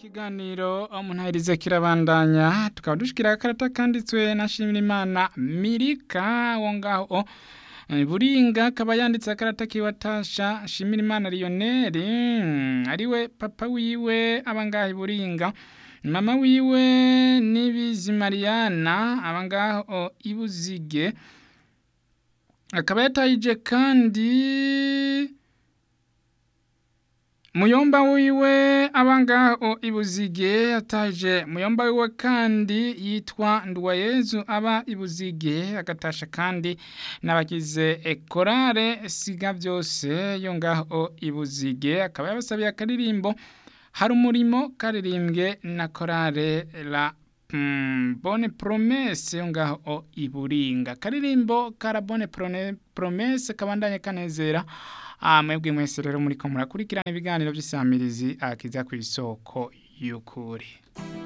ikiganiro umuntu kirabandanya tukaba dushikira akarata kanditswe na Shimirimana Mirika wo ngaho eh, Buringa akaba yanditse akarata kiwatasha Shimirimana Lionel mm, ariwe papa wiwe abangahe Buringa mama wiwe nibizi Mariana abangaho ibuzige akaba yatayije kandi Muyomba wiwe abangaho ibuzige yataje muyomba wiwe kandi yitwa Nduwayezu aba ibuzige agatasha kandi n'abagize ekorare siga byose yo ngaho ibuzige akaba yabasabiye akaririmbo hari umurimo karirimbwe na korare la mm, Bonne Promesse yo ngaho iburinga karirimbo kara Bonne Prone- Promesse kabandanye kanezera Ah, mwebwe mwese rero muriko murakurikirana ibiganiro by'isamirizi akiza ku isoko y'ukuri